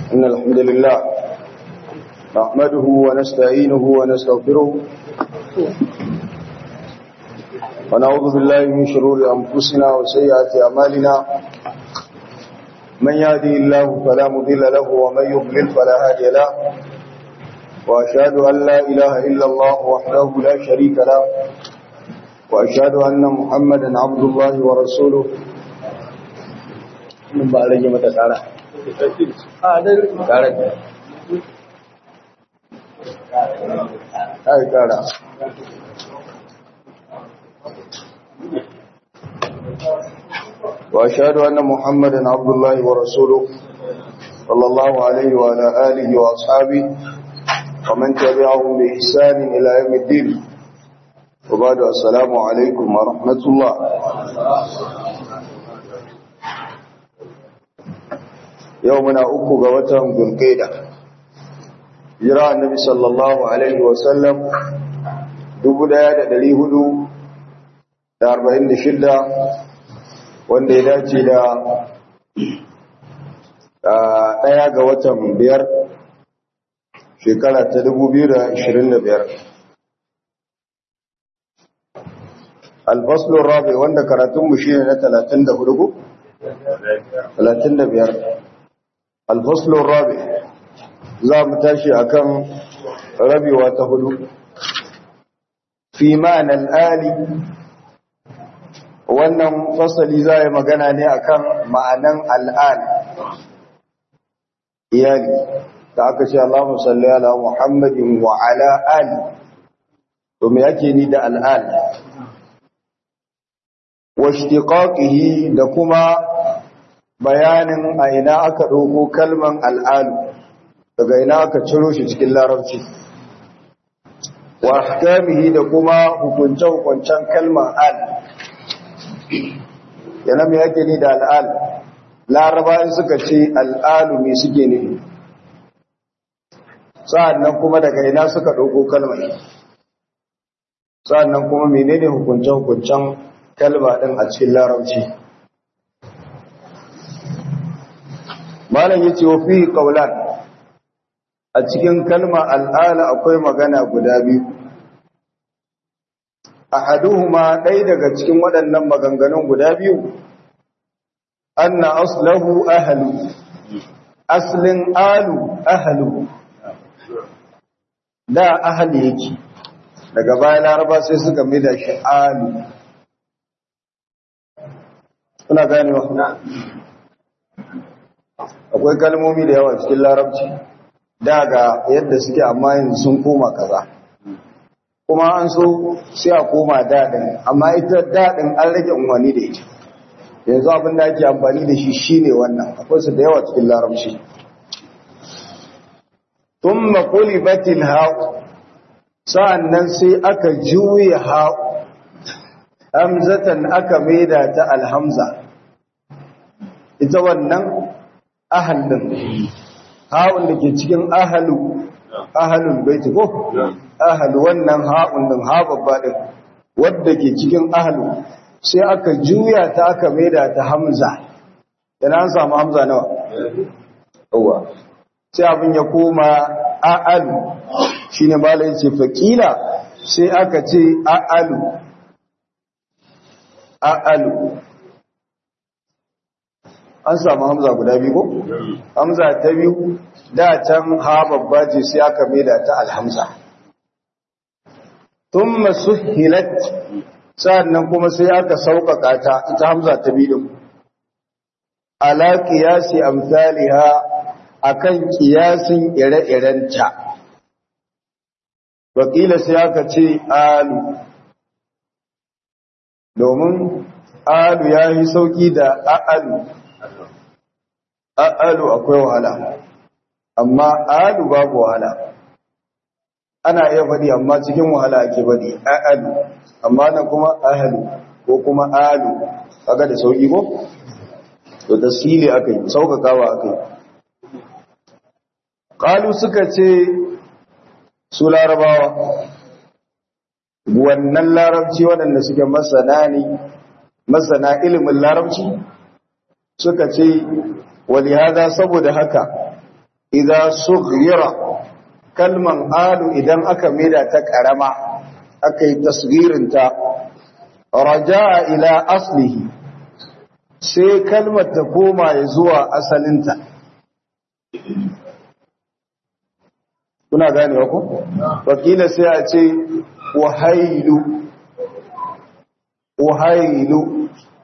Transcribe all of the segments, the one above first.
إن الحمد لله نحمده ونستعينه ونستغفره ونعوذ بالله من شرور أنفسنا وسيئات أعمالنا من يهدي الله فلا مضل له ومن يضلل فلا هادي له وأشهد أن لا إله إلا الله وحده لا شريك له وأشهد أن محمدا عبد الله ورسوله من بعد جمعة تعالى تعالى هاي تعالى وأشهد أن محمدا عبد الله ورسوله صلى الله عليه وعلى آله وأصحابه ومن تبعهم بإحسان إلى يوم الدين وبعد السلام عليكم ورحمة الله يومنا أكو قوتهم ذو القيدة جراء النبي صلى الله عليه وسلم دبدا دلي هدو da arba'in da shidda wanda ya dace da ɗaya ga watan biyar shekara ta dubu biyu da ashirin da biyar alfaslun rabi wanda karatunmu shi ne na talatin da hudu talatin da biyar alfaslun rabi za mu tashi akan rabewa ta hudu fi ma'anar ali wannan fasali za yi magana ne akan ma'anan al'al iyali ta aka ce Allahumma salli ala Muhammadin wa ala ali to me yake ni da al'al wa ishtiqaqihi da kuma bayanin a ina aka dauko kalman al'alu daga ina aka ciro shi cikin larabci wa ahkamihi da kuma hukunce-hukuncen kalman al yana mai yake ni da al'al laraba in suka ce al'alu mai suke nufi sa'annan kuma daga ina suka ɗauko kalmar sa'annan kuma menene hukunce-hukuncen kalma ɗin a cikin larabci malam yace wa fi qawlan a cikin kalma al'ala akwai magana guda biyu ahaduhuma ɗaya daga cikin waɗannan maganganun guda biyu anna aslahu ahlu aslin alu ahlu da ahli yake daga baya laraba sai suka mida shi alu kuna gane wa akwai kalmomi da yawa cikin larabci daga yadda suke amma yanzu sun koma kaza kuma an so sai a koma daɗin amma ita daɗin an rage umarni da ita yanzu abin da ake amfani da shi shine wannan akwai su da yawa cikin larabci tun makuli batil ha'u sa'an nan sai aka juya ha'u hamzatan aka maida ta alhamza ita wannan ahallin ha'un da ke cikin ahalu ahalul baiti ko ahal wannan ha'un din ha babba din wanda ke cikin ahalu sai aka juya ta aka maida ta hamza yana an samu hamza nawa yawa sai abin ya koma a'alu shine malai ce faqila sai aka ce a'alu a'alu an samu hamza guda biyu ko hamza ta biyu da can ha babba ce sai aka maida ta alhamza thumma suhilat sannan kuma sai aka sauƙaƙa ta ita hamza ta biyu ala qiyasi amsalha akan qiyasin ire-irenta wakila sai aka ce alu domin alu yayi sauki da a'alu a'alu akwai wahala amma alu babu wahala ana iya faɗi amma cikin wahala ake faɗi a'alu amma nan kuma ahalu ko kuma alu kaga da sauki ko to tasili akai saukakawa akai qalu suka ce su larabawa wannan larabci waɗanda suke masana ne masana ilimin larabci suka ce wali hada saboda haka idza sughira kalman alu idan aka maida ta karama aka yi tasgirin ta raja'a ila aslihi sai kalmar ta koma ya zuwa asalinta kuna ganewa ku wakila sai a ce wahailu wahailu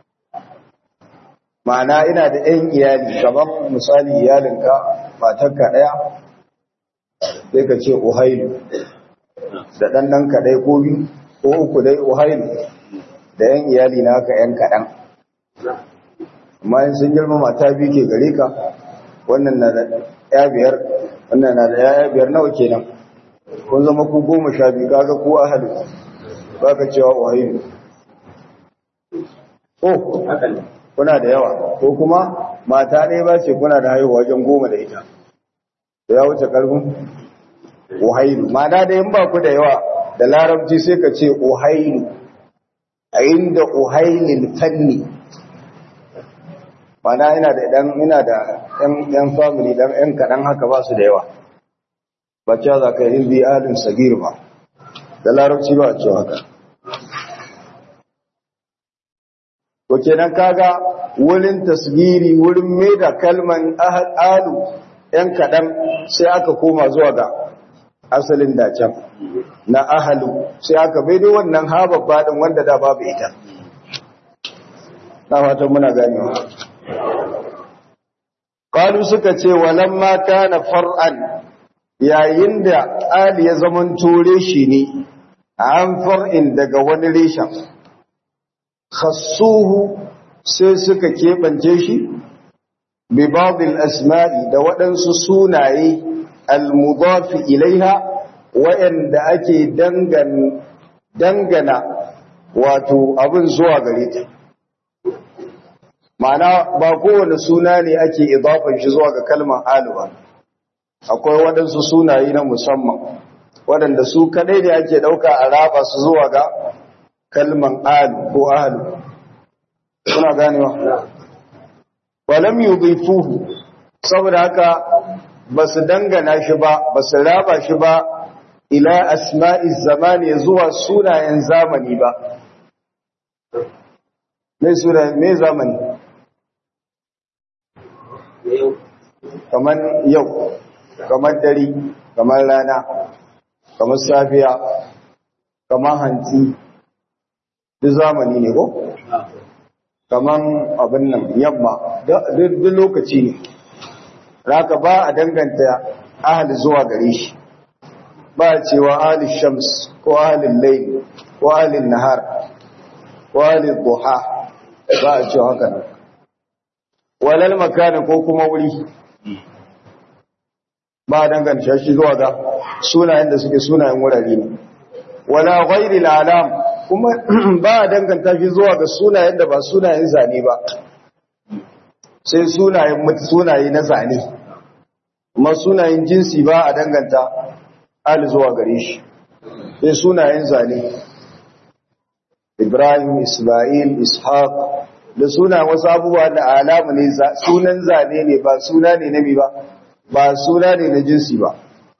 ma'ana ina da ɗan iyali kamar misali iyalinka matarka ɗaya sai ka ce wahailu da ɗanɗanka ɗaya ko biyu ko uku dai wahailu da ‘yan iyali na haka ‘yan kaɗan amma yin sun girma mata biyu ke gare ka wannan na da ya biyar wannan na da ya biyar nawa kenan kun zama ku goma sha biyu kaga ku ahalu ba ka cewa wahilu oh kuna da yawa ko kuma mata ne ba ce kuna da haihuwa wajen goma da ita da ya wuce karfin wahailu ma'ana da yin ba ku da yawa da larabci sai ka ce ohailu a inda ohailin fanni mana ina da dan ina da yan family dan yan kadan haka ba su da yawa bacci za ka yi bi alin sagir ba da larabci ba a ce haka ko kenan kaga wurin tasgiri wurin mai da kalman alu yan kadan sai aka koma zuwa ga asalin dacen na ahalu sai aka bai da wannan hababba din wanda da babu ita na fatan muna ganewa qalu suka ce walamma kana far'an yayin da ali ya zaman tore shi ne an far'in daga wani reshen khassuhu sai suka kebance shi bi ba'd al-asma'i da waɗansu sunaye al-mudafi ilaiha wa'anda ake dangana wato abin zuwa gare ta ma'ana ba kowane suna ne ake idafan shi zuwa ga kalmar alu ba akwai waɗansu sunaye na musamman waɗanda su kadai ne ake ɗauka a raba su zuwa ga kalmar alu ko alu kuna ganewa walam yudhifuhu saboda haka ba su dangana shi ba ba su raba shi ba ila asma'i zamani zuwa sunayen zamani ba mai suna mai zamani kamar yau kamar dare kamar rana kamar safiya kamar hanti duk zamani ne ko kamar abin nan yamma duk lokaci ne raka ba a danganta ahali zuwa gare shi ba cewa ahli shams ko ahli layl ko ahli nahar ko ahli duha ba a cewa haka nan walal makana ko kuma wuri ba a danganta shi zuwa ga sunayen da suke sunayen wurare ne wala ghairi alam kuma ba a danganta shi zuwa ga sunayen da ba sunayen zane ba sai sunayen sunaye na zane kuma sunayen jinsi ba a danganta ali zuwa gare shi sai sunayen zane Ibrahim Ismail Ishaq da suna wasu abubuwa da alamu ne sunan zane ne ba suna ne na ba ba suna ne na jinsi ba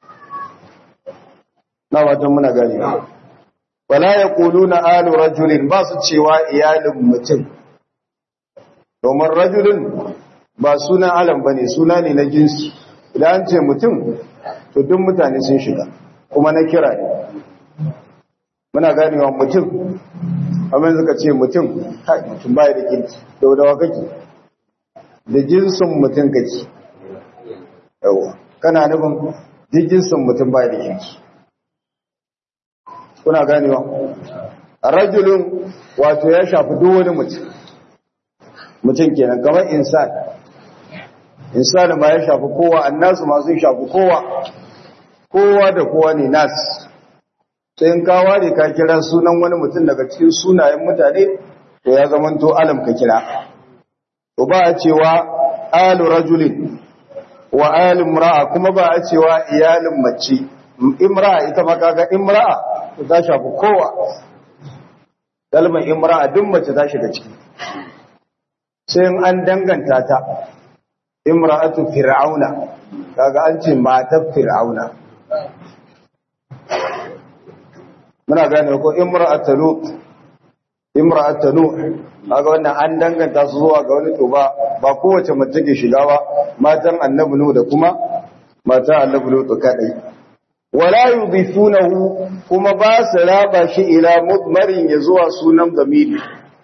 na watan muna gani wala yaquluna alu rajulin ba su cewa iyalin mutum domin rajulin ba sunan alam bane suna ne na jinsi idan an ce mutum to duk mutane sun shiga kuma na kira ne muna ganewa mutum amma suka ce mutum kai mutum baya da kinki da wadawa kake da jinsin mutum kake yawa kana nufin duk jinsin mutum baya da kinki kuna ganewa rajulun wato ya shafi duk wani mutum mutum kenan kamar insan insan ma ya shafi kowa annasu ma sun shafi kowa kowa da kowa ne nas sai in kawa ne ka kira sunan wani mutum daga cikin sunayen mutane to ya zamanto alam ka kira to ba a cewa alu rajulin wa alu imra'a kuma ba a cewa iyalin mace imra'a ita ma kaga imra'a to ta shafi kowa kalmar imra'a duk mace ta shiga ciki sai an danganta ta imra'atu fir'auna kaga an ce matar fir'auna muna gane ko imra'atu lut imra'atu nuh kaga wannan an danganta su zuwa ga wani to ba ba kowace mace ke shiga ba matan annabi nuh da kuma matan annabi lut kadai wala yudhifunahu kuma ba su raba shi ila mudmarin ya zuwa sunan zamiri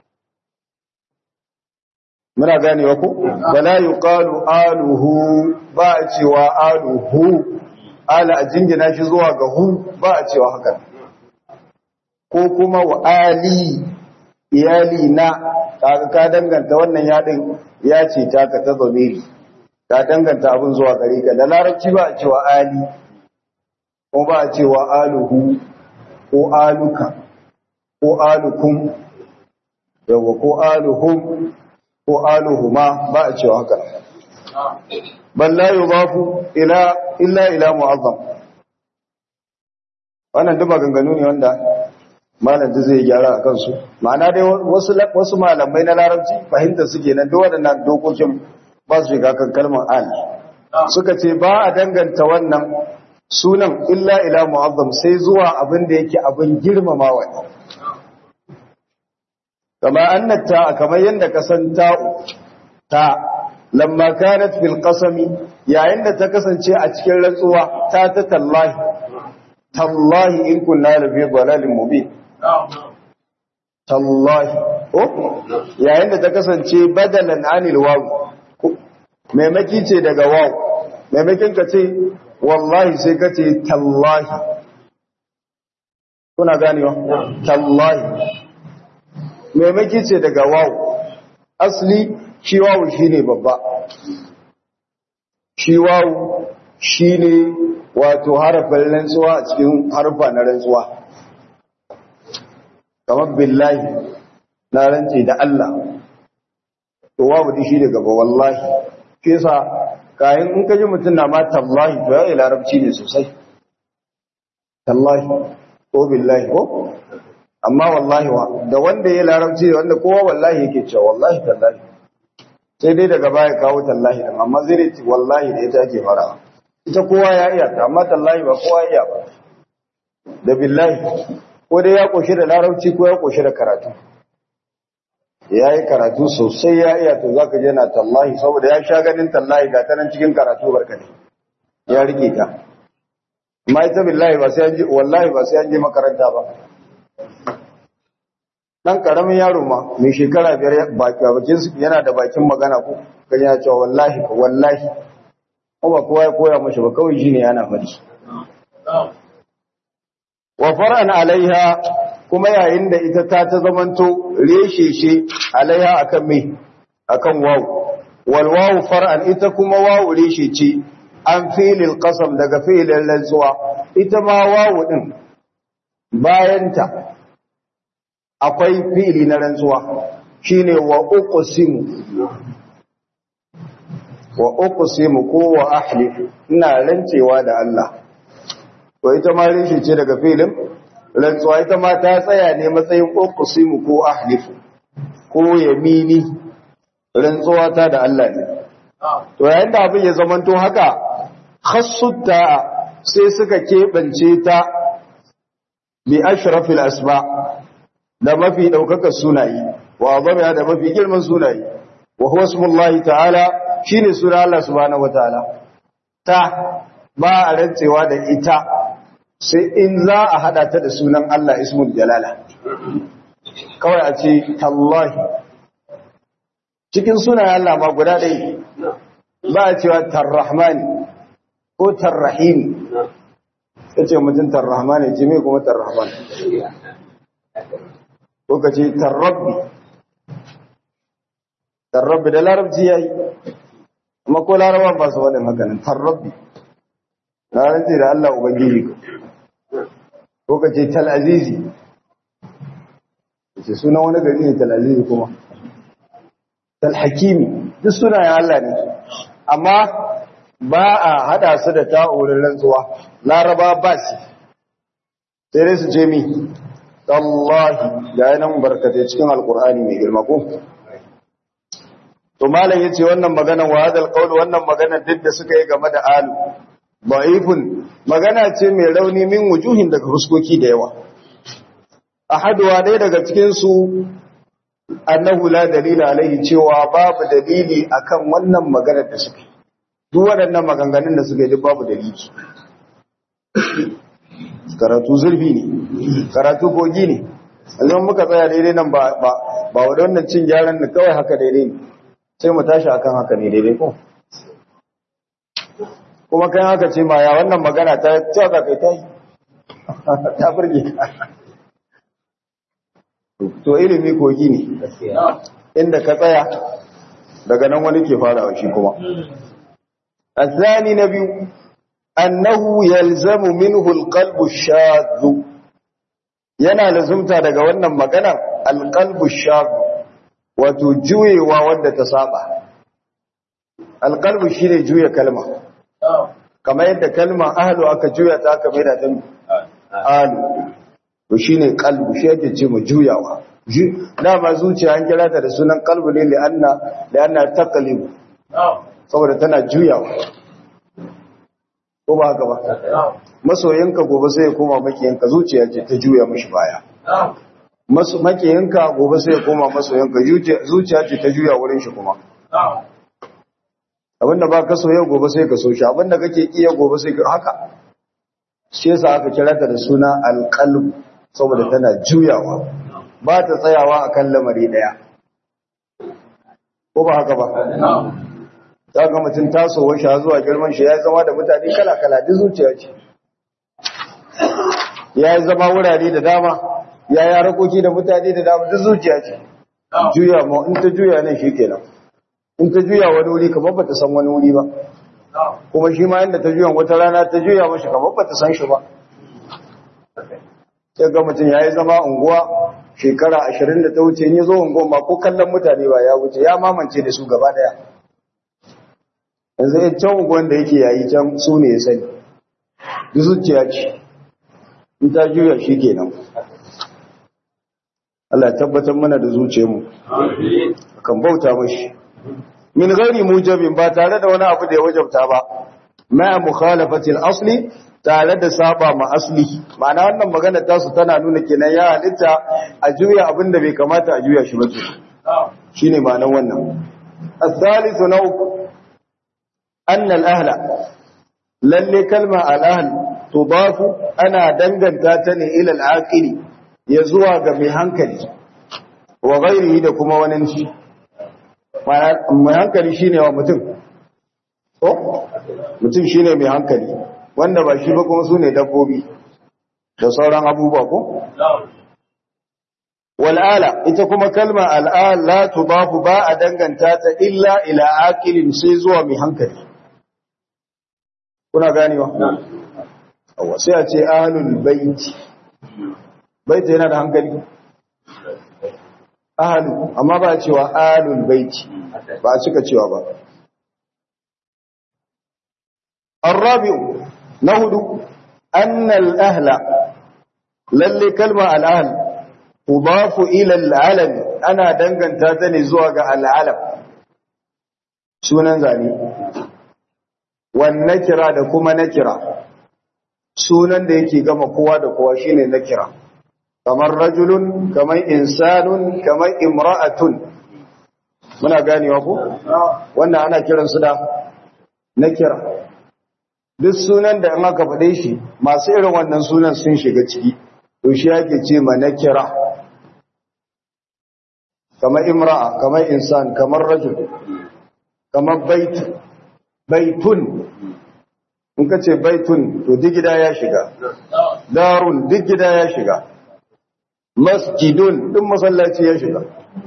muna ganewa ko wala yuqalu aluhu ba a cewa aluhu ala a jingina shi zuwa ga hu ba a cewa haka ko kuma wa ali iyali na kaga ka danganta wannan yadin ya ce ta ka ta zamiri ka danganta abin zuwa gare ka da larabci ba a cewa ali ko ba a cewa aluhu ko aluka ko alukum yawa ko aluhum ko aluhuma ba a cewa haka bal la yudafu ila illa ila mu'azzam wannan duk maganganu ne wanda malam da zai gyara a kansu ma'ana dai wasu wasu malamai na larabci fahimta suke nan duk waɗannan dokokin ba su shiga kan kalmar al suka ce ba a danganta wannan sunan illa ila mu'azzam sai zuwa abin da yake abin girmamawa ne kama annata kamar yadda ka san ta ta lamma kanat fil qasami yayin da ta kasance a cikin rantsuwa ta ta tallahi tallahi in kunna la fi dalalin mubin tallahi oh yayin da ta kasance badalan anil waw maimaki ce daga waw maimakin ka ce wallahi sai ka ce tallahi kuna ganewa tallahi maimaki ce daga wawu asli shi wawu shi ne babba shi wawu shi ne wato harafin rantsuwa a cikin harfa na rantsuwa kamar billahi na rantse da Allah to wawu di shi ne gaba wallahi ke sa kayan in kaji mutum na ma tallahi to ya yi larabci ne sosai tallahi ko billahi ko amma wallahi wa da wanda ya larabci da wanda kowa wallahi yake cewa wallahi tallahi sai dai daga baya kawo tallahi din amma zai ce wallahi da ita ake fara ita kowa ya iya ta amma tallahi ba kowa iya ba da billahi ko dai ya koshi da larabci ko ya koshi da karatu ya yi karatu sosai ya iya to zaka je na tallahi saboda ya sha ganin tallahi ga ta nan cikin karatu barkate ya rike ta amma ita billahi ba sai an je wallahi ba sai an je makaranta ba dan karamin yaro ma mai shekara biyar baki bakin su yana da bakin magana ko kan ya cewa wallahi ko wallahi ko ba kowa ya koya mashi ba kawai shine yana fadi wa far'an alaiha kuma yayin da ita ta ta zamanto resheshe alaiha akan me akan wawu wal wawu far'an ita kuma wawu reshe ce an filil qasam daga filin rantsuwa ita ma wawu din bayanta akwai fili na rantsuwa shine wa uqsimu wa uqsimu ko wa ahlifu ina rantsewa da Allah to ita ma rishi ce daga filin rantsuwa ita ma ta tsaya ne matsayin uqsimu ko ahlifu ko yamini rantsuwa ta da Allah ne to yayin da abin ya zamanto haka khassutta sai suka kebance ta bi ashrafil asma' da mafi ɗaukakar sunaye wa zama da mafi girman sunaye wa huwa smullahi ta'ala shine suna Allah subhanahu wataala ta ba a rantsewa da ita sai in za a hada ta da sunan Allah ismul jalala kawai a ce tallahi cikin sunayen Allah ma guda ɗaya ba a cewa tarrahmani ko tarrahimi ya ce mutum tarrahmani ce mai kuma tarrahmani ko ka ce tarrabbi tarrabbi da larabci ya yi amma ko larabar ba su waɗin hakanan tarrabbi larabci da Allah Ubangiji ko ka ce tal'azizi ce suna wani gari ne tal'azizi kuma talhakimi duk suna ya Allah ne amma ba a hada su da ta'urin rantsuwa laraba ba su sai dai su ce mi tallahi ga yanan barkatai cikin alkur'ani mai girma ko to malam yace wannan magana wa hadal qaul wannan magana duk da suka yi game da alu da'ifun magana ce mai rauni min wujuhin daga huskoki da yawa ahaduwa dai daga cikin su annahu la dalila alaihi cewa babu dalili akan wannan maganar da suka yi duk waɗannan maganganun da suka yi duk babu dalili karatu zurfi ne karatu kogi ne yanzu muka tsaya daidai nan ba ba ba wannan cin gyaran da kawai haka daidai ne sai mu tashi akan haka ne daidai ko kuma kai haka ce ma ya wannan magana ta cewa ka kai ta yi ta burge ka to ilimi kogi ne inda ka tsaya daga nan wani ke farawa shi kuma الثاني نبي أنه يلزم منه القلب الشاذ yana lazumta daga wannan magana alqalbu shab wato juyewa wanda ta saba alqalbu shine juya kalma kamar yadda kalma ahlu aka juya ta aka maida ta ahlu to shine qalbu shi yake ce mu juyawa dama zuciya an kira ta da sunan qalbu ne li'anna li'anna taqlib saboda tana juyawa ko ba haka ba masoyinka gobe sai ya koma makiyanka zuciya ce ta juya mishi baya makiyanka gobe sai ya koma masoyinka zuciya ce ta juya wurin shi kuma abinda ba ka soya gobe sai ka so shi abinda kake iya gobe sai ka haka shi yasa aka kira ta da suna alqalb saboda tana juyawa ba ta tsayawa akan lamari daya ko ba haka ba za ga mutum tasowar shi zuwa girman shi ya zama da mutane kala-kala duk zuciya ce ya yi zama wurare da dama ya yi harakoki da mutane da dama duk zuciya ce juya ma in ta juya nan shi kenan in ta juya wani wuri kamar ba ta san wani wuri ba kuma shi ma yadda ta juya wata rana ta juya mashi kamar ba ta san shi ba sai ga mutum ya yi zama unguwa shekara ashirin da ta wuce in yi zo unguwa ma ko kallon mutane ba ya wuce ya mamance da su gaba daya yanzu ya can unguwan da yake yayi can su ne ya sani duk zuciya ce in ta juya shi kenan Allah ya tabbatar mana da zuciyarmu kan bauta mashi min ghairi mujabin ba tare da wani abu da ya wajabta ba ma mukhalafatil asli tare da saba ma asli ma'ana wannan magana ta su tana nuna kenan ya halitta a juya abin da bai kamata a juya shi ba shine ma'anar wannan الثالث نوع أن الأهل lalle kalma al'ahl tudafu ana danganta ta ne ila al'aqili ya zuwa ga mai hankali wa ghairihi da kuma wani shi mai hankali shine wa mutum ko mutum shine mai hankali wanda ba shi ba kuma sune dabbobi da sauran abubuwa ko wal'ala ita kuma kalma al'al la tudafu ba a danganta ta illa ila aqilin sai zuwa mai hankali kuna ganewa awa sai a ce ahlul baiti baiti yana da hankali ahlu amma ba a cewa ahlul baiti ba a cika cewa ba الرابع نهد أن الأهل للي كلمة الأهل تضاف إلى العلم أنا دنغن تاتني زواج العلم سنن زاني والنكرة da kuma nakira sunan da yake gama kowa da kowa shine nakira kamar rajulun kamar insanun kamar imra'atun muna ganewa ko wannan ana kiran su da nakira duk sunan da in aka faɗe shi masu irin wannan sunan sun shiga ciki to shi yake ce ma nakira kamar imra'a kamar insan kamar rajul kamar bait baitun in ka ce baitun to duk gida ya shiga darun duk gida ya shiga masjidun duk masallaci ya shiga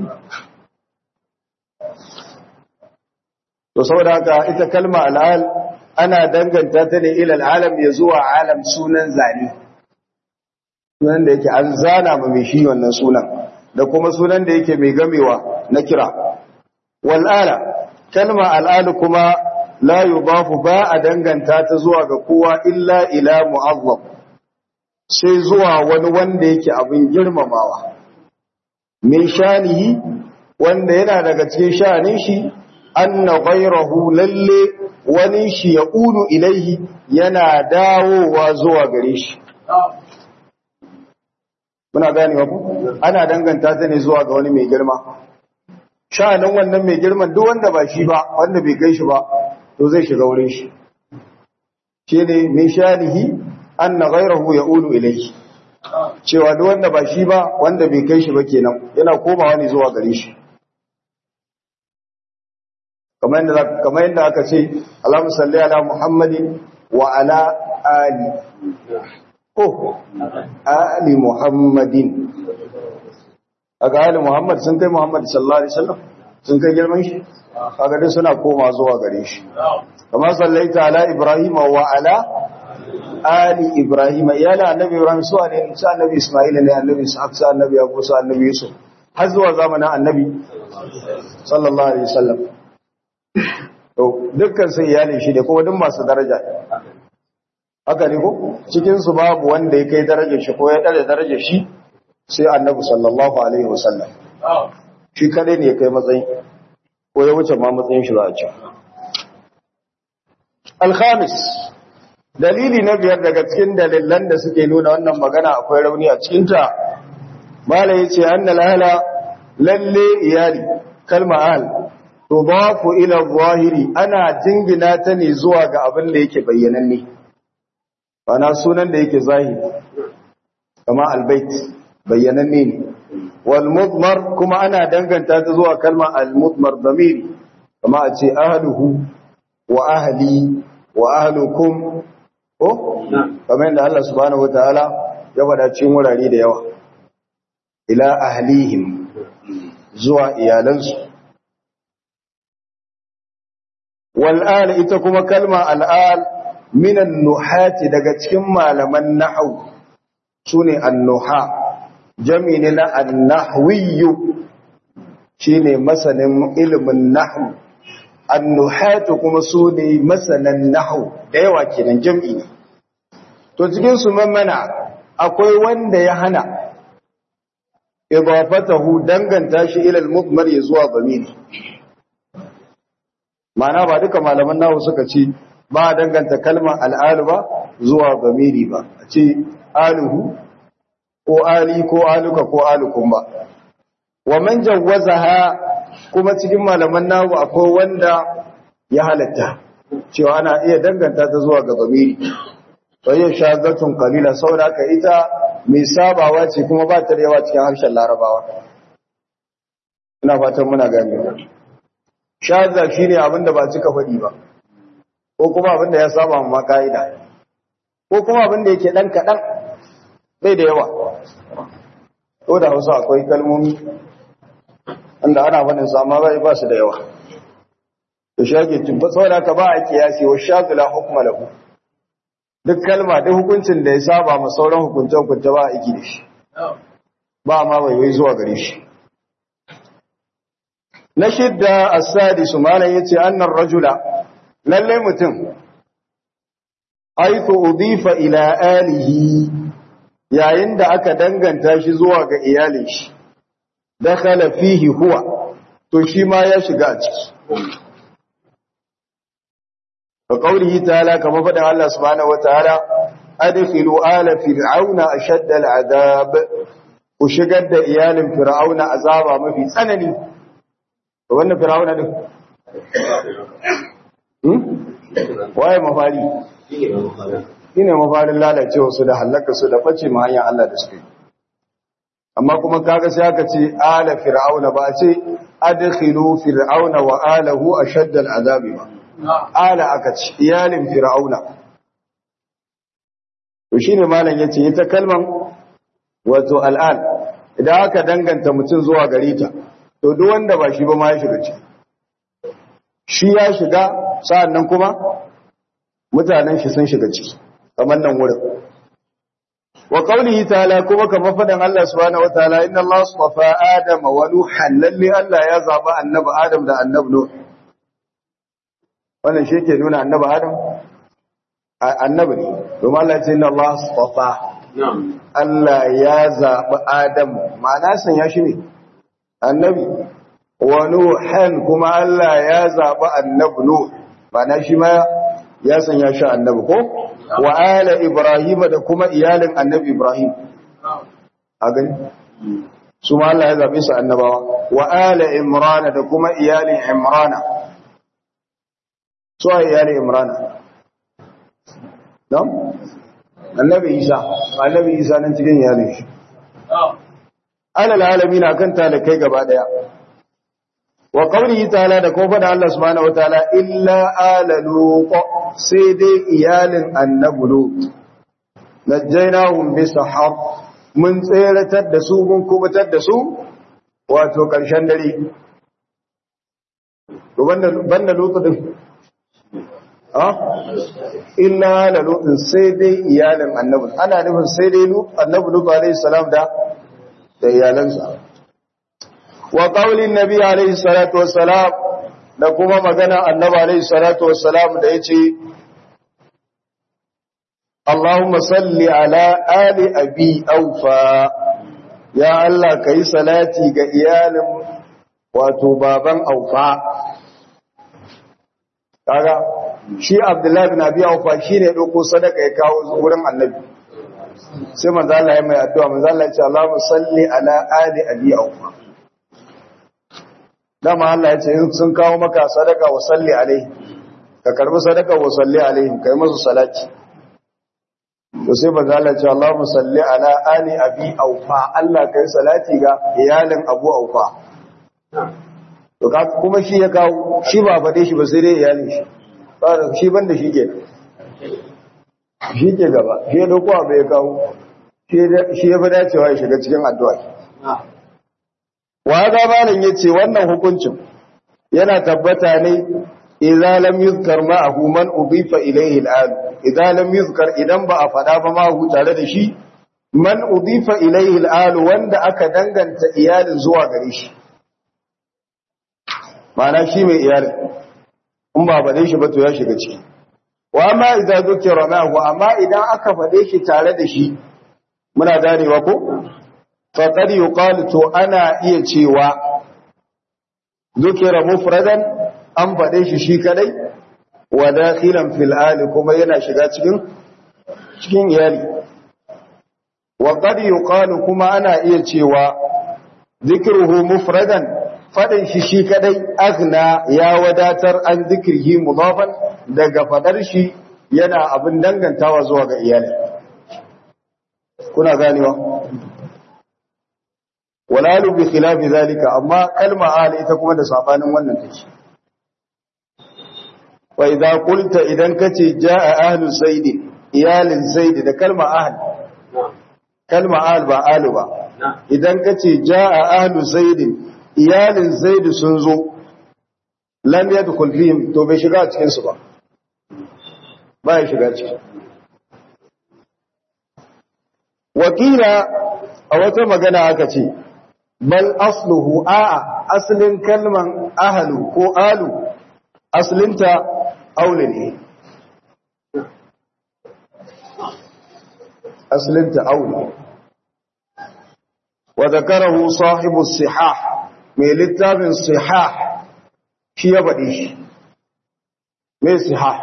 to saboda haka ita kalma al'al ana danganta ta ne ilal alam ya zuwa alam sunan zane sunan da yake an zana ma mai shi wannan sunan da kuma sunan da yake mai gamewa na kira wal'ala kalma al'al kuma la yudafu ba a danganta ta zuwa ga kowa illa ila mu'azzam sai zuwa wani wanda yake abin girmamawa min shanihi wanda yana daga cikin sha'anin shi anna ghayrahu lalle wani shi ya ulu ilaihi yana dawowa zuwa gare shi muna gane ku ana danganta ta ne zuwa ga wani mai girma sha'anin wannan mai girman duk wanda ba shi ba wanda bai kai shi ba to zai shiga wurin shi shi ne min shanihi anna ghayrahu ya'ulu ilayhi cewa duk wanda ba shi ba wanda bai kai shi ba kenan yana komawa ne zuwa gare shi kamar yadda kamar yadda aka ce Allahumma salli ala Muhammadin wa ala ali oh ali Muhammadin aga ali Muhammad sun kai Muhammad sallallahu alaihi wasallam sun kai girman shi kaga dai suna koma zuwa gare shi kamar sallaita ala Ibrahim wa ala ali Ibrahim iyala annabi Ibrahim su ne su annabi Isma'il ne annabi Ishaq su annabi Yaqub su annabi Yusuf har zuwa zamanin annabi sallallahu alaihi wasallam to dukkan sai iyalin shi ne kuma duk masu daraja haka ne ko cikin su babu wanda ya kai darajar shi ko ya dare darajar shi sai annabi sallallahu alaihi wasallam shi kadai ne ya kai matsayi ko ya wuce ma matsayin shi za a ce al-khamis dalili na biyar daga cikin dalilan da suke nuna wannan magana akwai rauni a cikin ta malai yace annal ahla lalle iyali kalma ahl tudafu ila zahiri ana jingina ta ne zuwa ga abin da yake bayyananne bana sunan da yake zahiri kama albayt bayyananne ne wal mudmar kuma ana danganta ta zuwa kalma al mudmar damiri kama a ce ahluhu wa ahli wa ahlukum ko kamar yadda Allah subhanahu wataala ya faɗa cikin wurare da yawa ila ahlihim zuwa iyalansu wal'al ita kuma kalma al'al minan nuhati daga cikin malaman nahau su ne annuha jami ne na annahwiyu shi ne masanin ilimin nahu annuhatu kuma su ne masanin nahu da yawa kenan jam'i ne to cikinsu mamana akwai wanda ya hana idafatahu danganta shi ilal mudmar ya zuwa zamiri Ma'ana ba duka malaman nahu suka ce ba danganta kalmar al'alu ba zuwa gamiri ba a ce aluhu ko ali ko aluka ko alukun ba wa man jawwazaha kuma cikin malaman nahu akwai wanda ya halatta cewa ana iya danganta ta zuwa ga gamiri sai shazatun qalila saboda ka ita mai sabawa ce kuma ba ta da yawa cikin harshen larabawa ina fatan muna gane shaza shi ne abinda ba cika faɗi ba ko kuma abinda ya saba ma ka'ida ko kuma abinda yake ɗan kaɗan bai da yawa ko da hausa akwai kalmomi wanda ana faɗin su amma bai ba su da yawa to shi ake tubba saboda ka ba a kiyasi wa shazula hukma lahu duk kalma duk hukuncin da ya saba ma sauran hukunce hukunce ba a aiki da shi ba ma bai wai zuwa gare shi na shidda as-sadisu malan yace annar rajula lalle mutum aitu udifa ila alihi yayin da aka danganta shi zuwa ga iyalin shi dakhala fihi huwa to shi ma ya shiga a ciki fa qawlihi ta'ala kama faɗin Allah subhanahu wataala adkhilu ala fir'auna ashadda al'adab ku shigar da iyalin fir'auna azaba mafi tsanani wannan firawuna din waye mafari shi ne mafarin lalacewa su da hallaka su da ɓace ma hanyar Allah da suka yi amma kuma kaga sai aka ce ala fir'auna ba a ce adkhilu fir'auna wa alahu ashadda al'azabi ba ala aka ce iyalin fir'auna to shine malam yace ita kalman wato al'al idan aka danganta mutum zuwa gare ta to duk wanda ba shi ba ma ya shiga ciki shi ya shiga sa'annan kuma mutanen shi sun shiga ciki kamar nan wurin wa qawlihi ta'ala kuma kamar fadan Allah subhanahu wa ta'ala inna Allah astafa adama wa nuhan lalle Allah ya zaba annabi adam da annabi nuh wannan shi ke nuna annabi adam annabi ne domin Allah ya ce inna Allah astafa Allah ya zaɓi Adam ma'ana san ya shi ne annabi wa nuhan kuma Allah ya zaɓi annabi nuh ba na shi ma ya sanya shi annabi ko wa ala ibrahim da kuma iyalin annabi ibrahim a gani su ma Allah ya zaɓe su annabawa wa ala imrana da kuma iyalin imrana su a iyalin imrana don annabi isa annabi isa nan cikin iyalin shi alal alami na kan talakai gaba daya wa qawlihi ta'ala da kuma da Allah subhanahu wataala illa ala lut sai dai iyalin annabi lut najjaynahum bi sahar mun tseratar da su mun kubutar da su wato karshen dare to banda banda lut din ha illa ala lut sai dai iyalin annabi ana nufin sai dai lut annabi lut alaihi salam da da iyalansa wa qaulin nabi alaihi salatu wassalam da kuma magana annabi alaihi salatu wassalam da yace Allahumma salli ala ali abi aufa ya Allah kai salati ga iyalin wato baban aufa kaga shi Abdullahi bin Abi Aufa shine dauko sadaka ya kawo wurin annabi sai manzo Allah ya mai addu'a manzo Allah ya ce Allahumma salli ala ali abi aufa dama Allah ya ce in sun kawo maka sadaka wa salli alaihi ka karbi sadaka wa salli alaihim kai musu salati to sai manzo Allah ya ce Allahumma salli ala ali abi aufa Allah kai salati ga iyalin Abu Aufa to kuma shi ya kawo shi ba fade shi ba sai dai iyalin shi shi banda shi kenan shi ke gaba shi ya dauko abu ya kawo shi ya fi dacewa ya shiga cikin addu'a wa ga malin ya ce wannan hukuncin yana tabbata ne idza lam yuzkar ma'ahu man udifa ilayhi al'al idza lam yuzkar idan ba a fada ba ma'ahu tare da shi man udifa ilayhi al'al wanda aka danganta iyalin zuwa gare shi ma'ana shi mai iyalin in ba bade shi ba to ya shiga ciki wa amma idan zukira ma'ahu amma idan aka fade shi tare da shi muna ganewa ko faqad yuqalu to ana iya cewa zukira mufradan an fade shi shi kadai wa dakhilan fil ali kuma yana shiga cikin cikin iyali wa qad yuqalu kuma ana iya cewa zikruhu mufradan fadin shi shi kadai aghna ya wadatar an zikrihi mudafan daga fadar shi yana abin dangantawa zuwa ga iyali kuna ganewa walalu bi khilafi zalika amma kalma ahli ita kuma da sabanin wannan take wa idza qulta idan kace jaa ahlu zaid iyalin zaid da kalma ahli kalma ahl ba alu ba idan kace jaa ahlu zaid iyalin zaid sun zo lam yadkhul fihim to bai shiga cikin su ba ba ya shiga ciki wakila a wata magana aka ce bal asluhu a'a aslin kalman ahlu ko alu aslinta aule ne aslinta aule wa zakarahu sahibu sihah mai littafin sihah shi ya faɗi shi mai sihah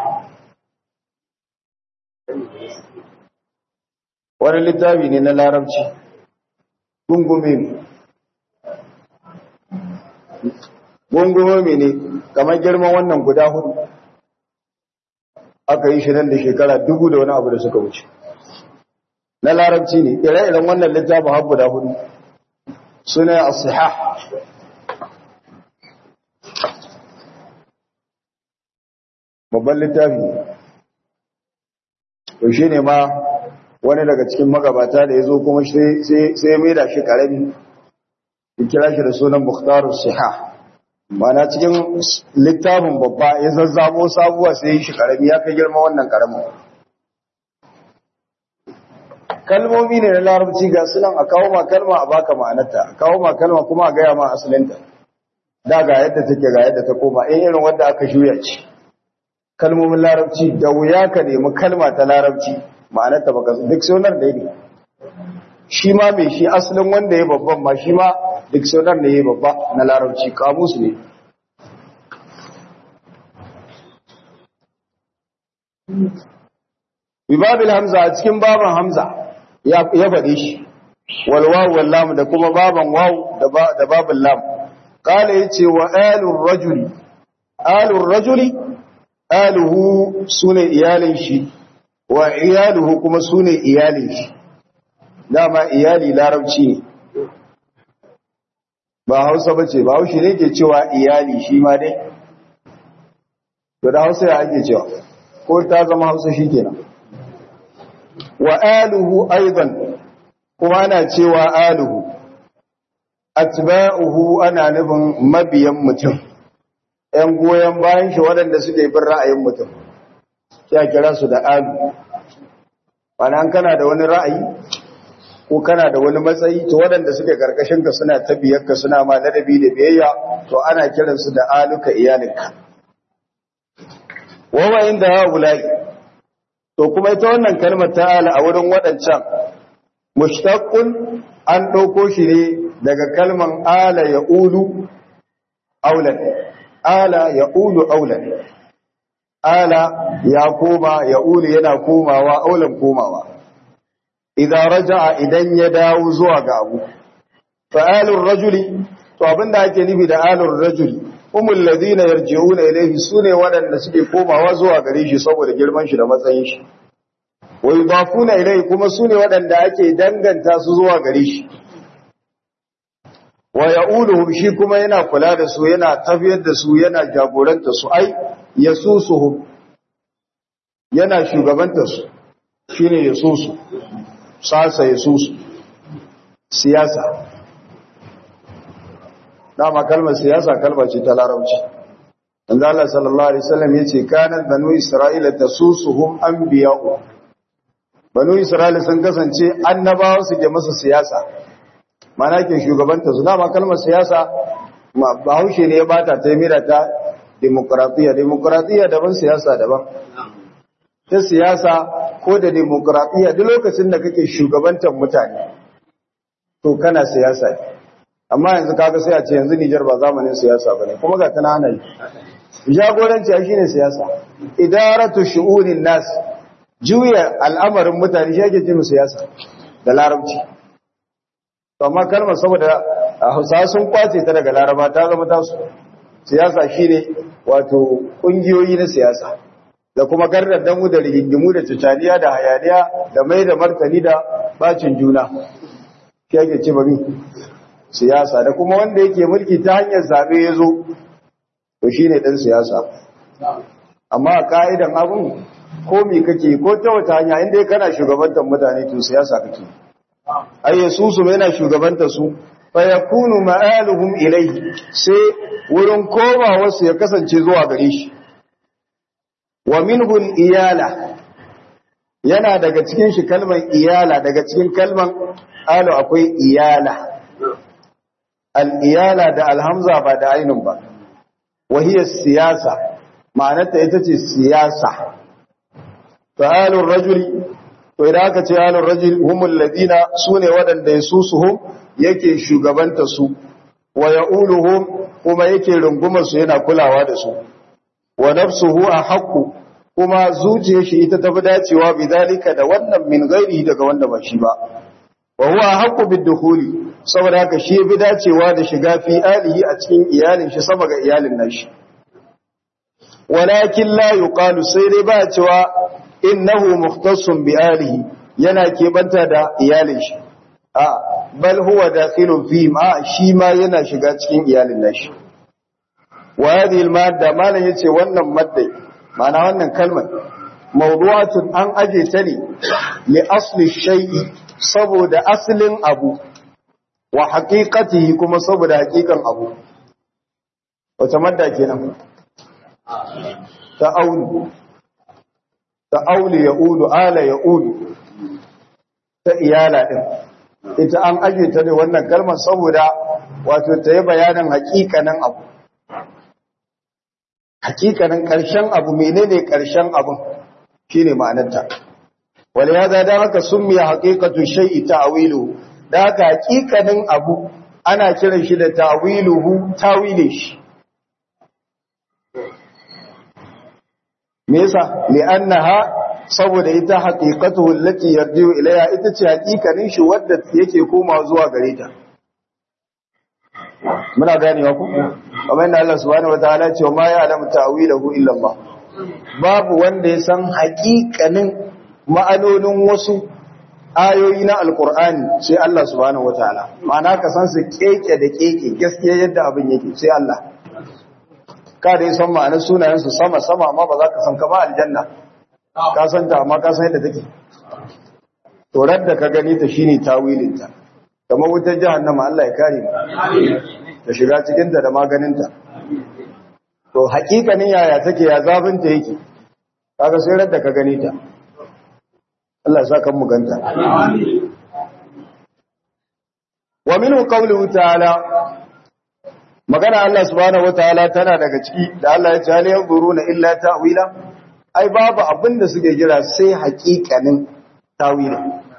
wani littafi ne na larabci gungume ne gungume ne kamar girman wannan guda hudu aka yi shi nan da shekara dubu da wani abu da suka wuce na larabci ne ire-iren wannan littafin har guda hudu suna a siha babban littafi ne shi ne ma wani daga cikin magabata da ya zo kuma sai ya maida shi karami ya kira shi da sunan mukhtarus siha mana cikin littafin babba ya zazzabo sabuwa sai ya shi karami ya kai girma wannan karamin kalmomi ne na larabci ga sunan a kawo ma kalma a baka ma'anarta a kawo ma kalma kuma a gaya ma asalinta da ga yadda take ga yadda ta koma in irin wanda aka juya ce kalmomin larabci da wuya ka nemi kalma ta larabci ma'anarta baka duk sunar da ne shi ma mai shi asalin wanda ya babban ma shi ma dictionary ne ya babba na larabci kamus ne bibabil hamza a cikin baban hamza ya faɗe shi walwawu wallam da kuma baban wawu da babin lam kala yace wa alur rajuli alur rajuli aluhu sune iyalin shi wa iyaluhu kuma sune iyalin shi dama iyali larabci ne ba hausa bace ba haushi ne ke cewa iyali shi ma dai to da hausa ya ake cewa ko ta zama hausa shi kenan wa aluhu aidan kuma ana cewa aluhu atba'uhu ana nufin mabiyan mutum ‘yan goyon bayan shi waɗanda suke bin ra'ayin mutum ya kira su da alu an kana da wani ra'ayi ko kana da wani matsayi to waɗanda suke karkashinka suna tabiyarka suna ma ladabi da biyayya to ana kiransu da aluka iyalinka wawa inda haulai to kuma ita wannan kalmar ta'ala a wurin waɗancan mushtaqun an ɗauko shi ne daga kalman ala ya ulu aulan ala ya ulu aulan ala ya koma ya ulu yana komawa aulan komawa idan raja'a idan ya dawo zuwa ga abu fa'alur rajuli to abinda ake nufi da alur rajuli humul ladina yarji'una ilayhi sune waɗanda suke komawa zuwa gare shi saboda girman shi da matsayin shi wa yudafuna ilayhi kuma sune waɗanda ake danganta su zuwa gare shi wa ya'uluhum shi kuma yana kula da su yana tafiyar da su yana jagoranta su ai yasusuhum yana shugabanta su shine yasusu sasa yasusu siyasa dama kalmar siyasa kalma ce ta larabci Annabi Allah sallallahu alaihi wasallam yace kanat banu isra'ila tasusuhum anbiya'u banu isra'ila sun kasance annabawa suke masa siyasa mana ke shugabanta su dama kalmar siyasa bahaushe ne ya bata ta mira ta demokratiya demokratiya daban siyasa daban ta siyasa ko da demokratiya duk lokacin da kake shugabantar mutane to kana siyasa ne amma yanzu kaga sai a ce yanzu Nijar ba zamanin siyasa bane kuma ga tana hana jagoranci shine siyasa idaratu shu'unin nas juya al'amarin mutane shi ake ce siyasa da larabci to amma kalmar saboda Hausa sun kwace ta daga Laraba ta zama tasu siyasa shine wato kungiyoyi na siyasa da kuma gardandamu da rigingimu da cicaniya da hayaniya da mai da martani da bacin juna shi ake ce bari siyasa da kuma wanda yake mulki ta hanyar zabe ya zo to shine dan siyasa amma a ka'idan abun ko me kake ko ta wata hanya inda kana shugabantar mutane to siyasa kake ai yasusu yana shugabantar su fa yakunu ma'aluhum ilayhi sai wurin komawa su ya kasance zuwa gare shi wa minhu iyala yana daga cikin shi kalmar iyala daga cikin kalmar alu akwai iyala al-iyala da alhamza ba da ainun ba wahiyar siyasa ma'anarta ita ce siyasa fa'alur rajuli to idan aka ce alur rajul humul ladina sune wadanda yasusuhum yake shugabanta su wa ya'uluhum kuma yake rungumar su yana kulawa da su wa nafsuhu ahqqu kuma zuciyar shi ita tafi dacewa bidalika da wannan min gairi daga wanda ba shi ba wa huwa ahqqu bid-dukhuli saboda haka shi bi dacewa da shiga fi alihi a cikin iyalin shi sama ga iyalin nashi walakin la yuqalu sai dai ba cewa innahu mukhtassun bi alihi yana kebanta da iyalin shi a bal huwa dakhilun fi ma shi ma yana shiga cikin iyalin nashi wa hadhihi al-madda malan yace wannan maddai ma'ana wannan kalmar mawdu'atun an aje ta ne li asli shay'i saboda aslin abu wa haqiqatihi kuma saboda haqiqan abu wata madda kenan ta aulu ta auli ya ulu ala ya ulu ta iyala ɗin ita an aje ta ne wannan kalmar saboda wato ta yi bayanin hakikanin abu hakikanin ƙarshen abu menene ƙarshen abun shine ma'anarta ولهذا da haka summiya haqiqatu shay'i ta'wiluhu da haka haqiqanin abu ana kiran shi da ta'wiluhu tawilin shi me yasa li'annaha saboda ita haqiqatuhu allati yarji'u ilayha ita ce haqiqanin shi wadda yake koma zuwa gare ta muna ganewa ku kamar yadda Allah subhanahu wataala ya ce ma ya'lamu ta'wilahu illa Allah babu wanda ya san haqiqanin ma'anonin wasu ayoyi na alqur'ani sai Allah subhanahu wataala ma'ana ka san su keke da keke gaskiya yadda abin yake sai Allah ka da san ma'anar sunayen su sama sama amma ba za ka san kama aljanna ka san ta amma ka san yadda take to da ka gani ta shine tawilin ta kamar wutar jahannama Allah ya kare mu ta shiga cikin ta da maganin ta to hakikanin yaya take ya zafin ta yake kaga sai radda ka gani ta Allah ya saka mu ganta wa minhu qawluhu ta'ala magana Allah subhanahu wataala tana daga ciki da Allah ya ce hal yanzuruna illa ta'wila ai babu abin da suke jira sai hakikanin tawila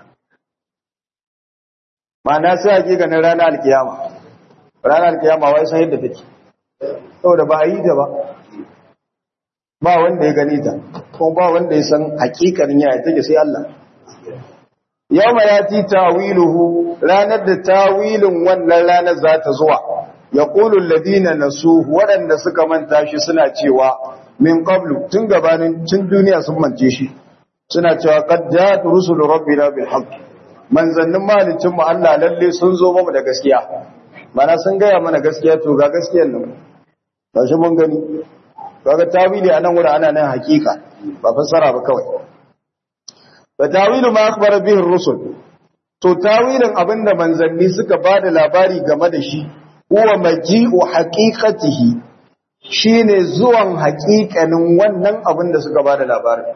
ma'ana sai hakikanin ranar alkiyama ranar alkiyama wai san yadda take saboda ba a yi ta ba ba wanda ya gani ta ko ba wanda ya san hakikanin yaya take sai Allah yawma yati tawiluhu ranar da tawilin wannan ranar za ta zuwa yaqulu alladhina nasuhu waɗanda suka manta shi suna cewa min qablu tun gabanin tun duniya sun mance shi suna cewa qad ja'at rusulu rabbina bil haqq manzannin malicin mu Allah lalle sun zo mu da gaskiya mana sun gaya mana gaskiya to ga gaskiyar nan ba shi mun gani kaga tawili anan wurin ana nan hakika ba fassara ba kawai fa tawilu ma akhbara bihi ar-rusul to tawilin abinda manzanni suka bada labari game da shi huwa maji'u haqiqatihi shine zuwan haƙiƙanin wannan abin da suka bada labarin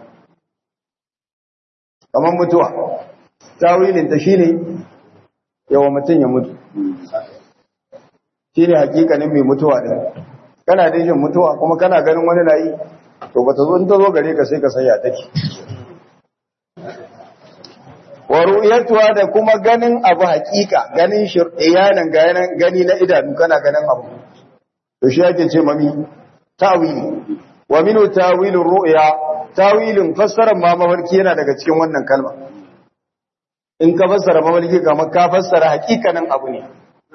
kamar mutuwa tawilin ta shine yawa mutum ya mutu shine haƙiƙanin mai mutuwa din kana da jin mutuwa kuma kana ganin wani na yi to ba ta zo ta zo gare ka sai ka saya take wa ru'yatuha da kuma ganin abu haƙiƙa ganin shir'iyanan gani na idanu kana ganin abu to shi yake ce mami tawili wa minu tawilin ru'ya tawilin fassarar ma mafarki yana daga cikin wannan kalma in ka fassara mafarki kamar ka fassara haƙiƙanin abu ne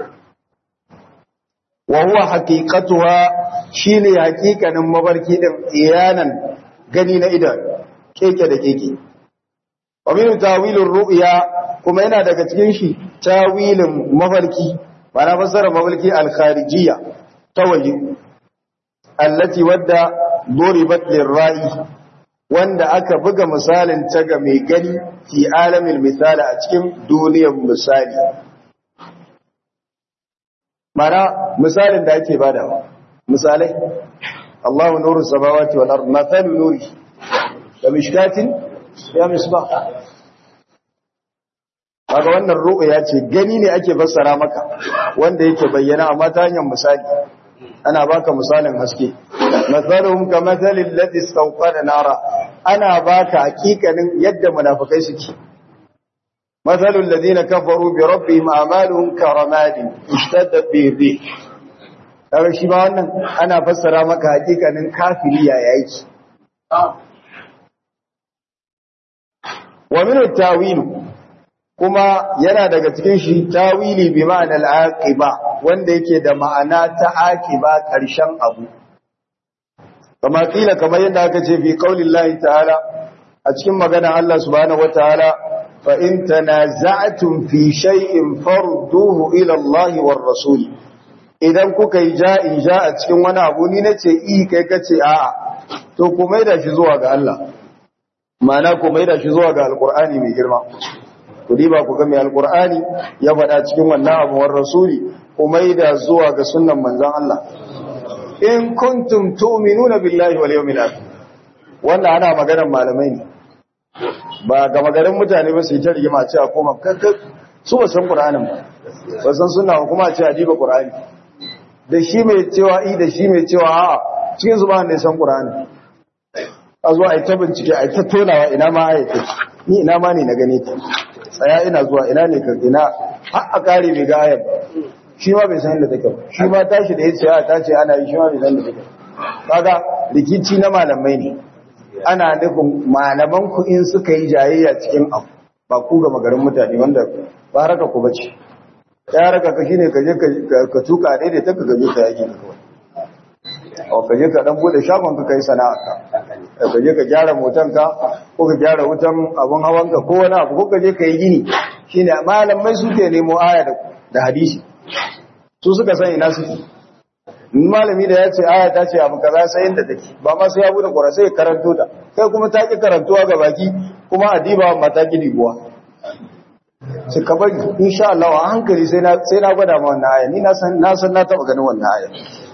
wa huwa haqiqatuha shine haƙiƙanin mafarki din iyanan gani na idanu keke da keke wa minu tawilin ru'ya kuma yana daga cikin shi tawilin mafarki ba na fassara mafarki al-kharijiyya ta waje allati wadda duribat lirra'i wanda aka buga misalin ta ga mai gani fi alamin misali a cikin duniyar misali mana misalin da ake badawa misalai Allahu nuru samawati wal ard mathalu nuri da mishkatin ya misbah kaga wannan ru'ya ce gani ne ake fassara maka wanda yake bayyana amma ta hanyar misali ana baka misalin haske mathaluhum kamathalil ladhi istawqada nara ana baka hakikanin yadda munafikai suke mathalul ladina kafaru bi rabbihim a'maluhum karamadin ishtadda bihi kaga shi ba wannan ana fassara maka hakikanin kafiri ya yake wa min at-tawil kuma yana daga cikin shi tawili bi ma'anal aqiba wanda yake da ma'ana ta aqiba karshen abu kama kila kamar yadda aka ce fi qaulillahi ta'ala a cikin magana Allah subhanahu wataala fa in tanaza'tum fi shay'in farduhu ila Allah war rasul idan kuka yi ja'in ja a cikin wani abu ni nace i kai kace a'a to ku maida shi zuwa ga Allah ma'ana ku maida shi zuwa ga alqur'ani mai girma ku diba ku ga mai alqur'ani ya faɗa cikin wannan abu war rasuli ku maida zuwa ga sunnan manzon Allah in kuntum tu'minuna billahi wal yawmil akhir wannan ana maganar malamai ne ba ga magarin mutane ba su yi ta rigima ce a koma kakka su ba san qur'anin ba ba san sunna ba kuma ce a diba qur'ani da shi mai cewa i da shi mai cewa a'a cikin su ba ne san qur'ani a zo a yi ta bincike a yi ta tonawa ina ma ayata ni ina ma ne na gane ta tsaya ina zuwa ina ne ka ina har a kare bai ga ayar shi ma bai san inda take ba shi ma tashi da ya ce ta ce ana yi shi ma bai san inda take kaga rikici na malamai ne ana nufin malaman ku in suka yi jayayya cikin abu ba ku ga magarin mutane wanda ba raka ku bace ya raka ka shine ka je ka tuka daidai ta ka gaje ka yaki ka kawai o ka je ka dan bude shagon ka kai sana'a ka ka je ka gyara motan ka ko ka gyara wutan abun hawan ka ko wani abu ko ka je ka yi gini shine malamai suke nemo aya da hadisi su suka san ina suke malami da ya ce aya ta ce abu kaza sai inda take ba ma sai ya bude qur'ani sai karanto ta kai kuma ta ki karantuwa ga baki kuma adiba mata ki dibuwa sai ka bari insha Allah a hankali sai na sai na gwada ma wannan aya ni na san na san na taba ganin wannan aya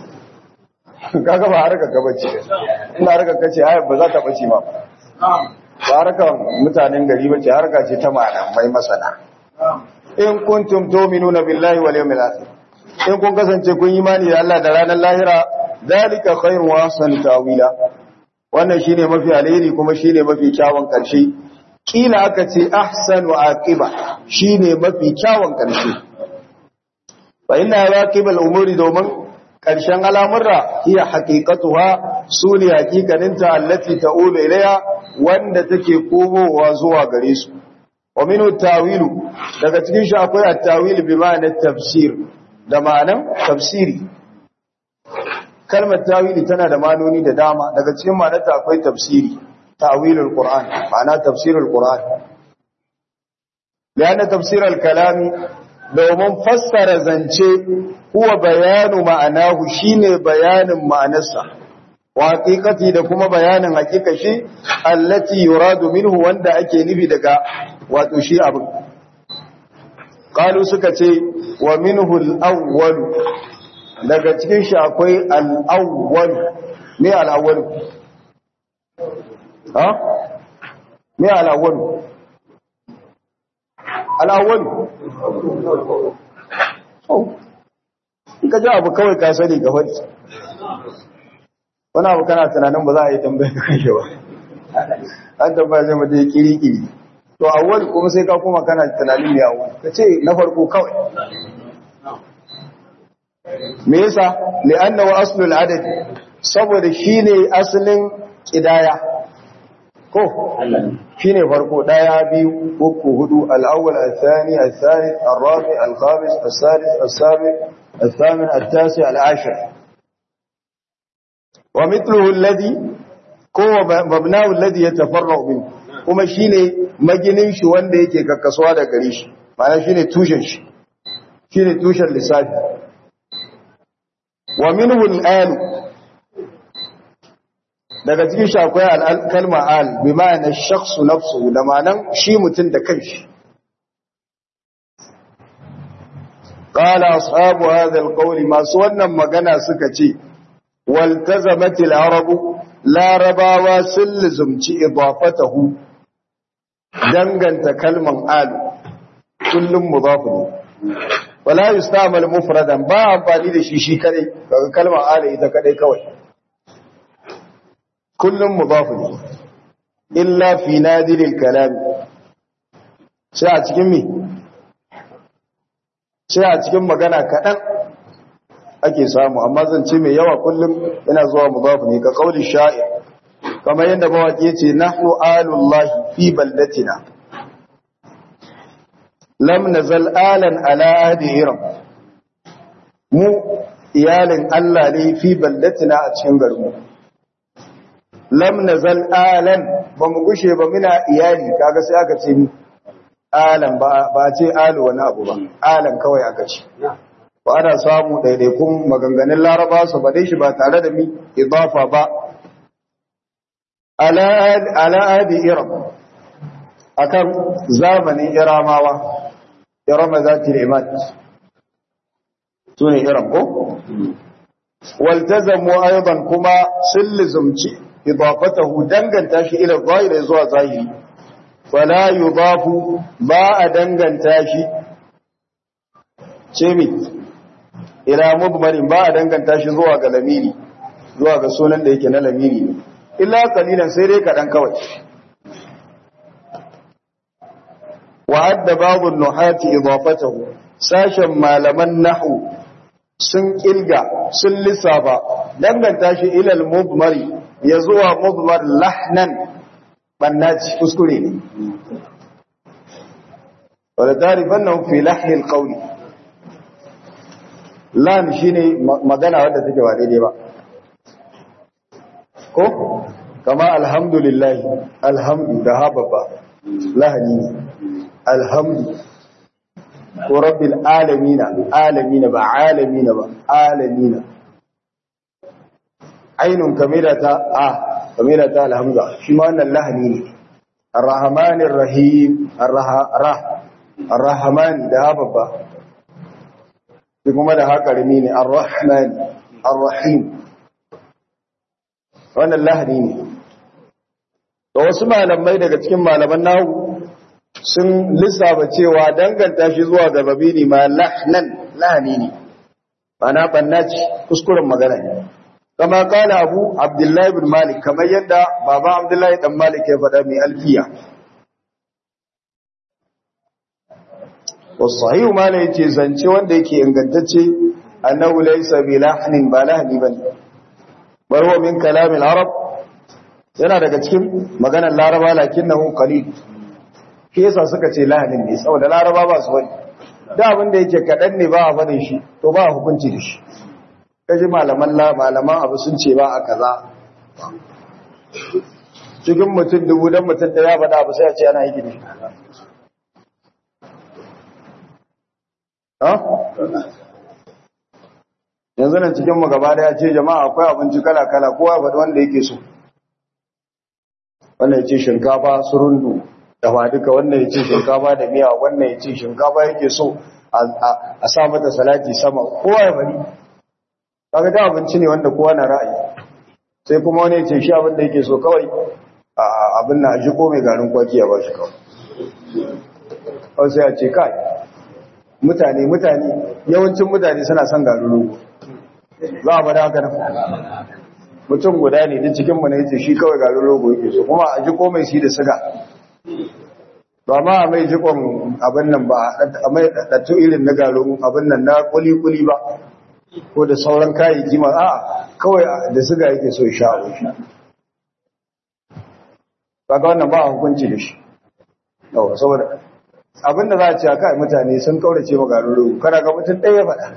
kaga ba harka ka bace ina harka kace aya ba za ta bace ma ba harka mutanen gari bace harka ce ta malamai masana in kuntum tu'minuna billahi wal yawmil akhir in kun kasance kun yi imani da Allah da ranar lahira zalika khairun wa ahsanu tawila wannan shine mafi alheri kuma shine mafi kyawun karshe kila aka ce ahsanu aqiba shine mafi kyawun karshe fa inna aqibal umuri domin karshen al'amurra hiya haqiqatuha sune haqiqaninta allati ta'ulu ilayha wanda take komowa zuwa gare su wa minhu tawilu daga cikin shi akwai at-tawil bi ma'anar tafsir da ma'anan tafsiri kalmar tawili tana da manoni da dama daga cikin ma'anarta akwai tafsiri tawilul qur'an ma'ana tafsirul qur'an bayan tafsirul kalami domin fassara zance huwa bayanu ma'anahu shine bayanin ma'anarsa wa haqiqati da kuma bayanin haqiqa shi allati yuradu minhu wanda ake nufi daga wato shi abin qalu suka ce wa minhu al-awwal daga cikin shi akwai al-awwal me al-awwal ha me al-awwal al-awwal oh in ka ji abu kawai ka sani ga wani wani abu kana tunanin ba za a yi tambayar kan shi ba an tambaya zai mata kiri-kiri to awwal kuma sai ka kuma kana tunanin ne awwal ka ce na farko kawai me yasa li'annahu aslul adad saboda shine asalin kidaya ko shine farko daya biyu uku hudu al-awwal al-thani al-thalith al-rabi al-khamis al-sadis al-sabi al-thamin al-tasi al-ashir wa mithluhu alladhi ko mabnahu alladhi yatafarra'u minhu kuma shine maginin shi wanda yake kakkasuwa da gare shi ma'ana shine tushen shi shine tushen lissafi wa minhu al daga cikin shi akwai al-kalma al bi ma'ana shakhsu nafsuhu da ma'anan shi mutun da kanshi qala ashabu hadha al-qawl masu wannan magana suka ce waltazamat al-arabu larabawa sun lizumci idafatahu danganta kalman al kullum mudafu ne wala yustamal mufradan ba amfani da shi shi kadai daga kalmar al ita kadai kawai kullum mudafu ne illa fi nadiril kalam sai a cikin mi sai a cikin magana kadan ake samu amma zance mai yawa kullum yana zuwa mudafu ne ka kauli sha'ir kamar yadda mawaki yace nahnu alullahi fi baldatina lam nazal alan ala ahdi iram mu iyalin Allah ne fi baldatina a cikin garinmu lam nazal alan ba mu gushe ba muna iyali kaga sai aka ce ni alan ba ce alu wani abu ba alan kawai aka ce ba ana samu ɗaiɗaikun maganganun laraba su ba shi ba tare da mi idafa ba ala adi iram akan zamanin iramawa irama za ta limat su ne iram ko? waltazamu aiban kuma sun lizumci idafatahu danganta shi ila zahiri zuwa zahiri fala yudafu ba a danganta shi ce mi ila mudmarin ba a danganta shi zuwa ga lamiri zuwa ga sunan da yake na lamiri ne illa kalilan sai dai kaɗan kawai wa adda babu nuhati idafatahu sashen malaman nahu sun kilga sun lissafa danganta shi ilal mudmari ya zuwa mudmar lahnan bannaci kuskure ne wadda tarifan nan fi lahil qawli lan shine magana wadda take ba daidai ba ko kama alhamdulillah alhamdu da hababa lahani ne alhamdu ko rabbil alamina alamina ba alamina ba alamina ainun kamila ta a kamila ta alhamza shi ma wannan lahani ne arrahmanir rahim arrahman da hababa shi kuma da haƙarmi ne arrahman arrahim wannan lahani ne da wasu malamai daga cikin malaman nahu sun lissafa cewa danganta shi zuwa ga babini ma lahnan lahani ne mana bannaci kuskuren magana ne kama kala abu abdullahi bin malik kamar yadda baba abdullahi dan malik ya faɗa mai alfiya wasu ma ne yace zance wanda yake ingantacce annahu laysa bi lahnin ba lahni bane bar huwa min kalamil arab yana daga cikin maganar laraba lakinnahu qalil shi yasa suka ce lahanin ne saboda laraba ba su wani da abin da yake kaɗan ne ba a faɗin shi to ba a hukunci da shi kaji malaman malaman abu sun ce ba a kaza cikin mutum dubu don mutum da ya faɗa abu sai a ce ana yi da shi yanzu nan cikin gaba da ya ce jama'a akwai abinci kala-kala kowa faɗi wanda yake so wannan ya ce shinkafa surundu dafa duka wannan ya ce shinkafa da miya wannan ya ce shinkafa yake so a sa mata salati sama kowa ya bari kaga da abinci ne wanda kowa na ra'ayi sai kuma wani ya ce shi abin da yake so kawai abin na shi ko mai garin kwaki ya ba shi kawai kawai sai a ce kai mutane mutane yawancin mutane suna son garin rogo za a bada haka nan mutum guda ne din cikinmu na yace shi kawai garin rogo yake so kuma a ji ko mai shi da siga ba ma a mai jikon abin nan ba a mai ɗaɗɗatu irin na garin abin nan na kuli-kuli ba ko da sauran kayayyaki ma a kawai da siga yake so sha a shi ba ga wannan ba a hukunci da shi yau saboda abin da za a ce a kai mutane sun kaurace ma garin rogo kada ga mutum ɗaya faɗa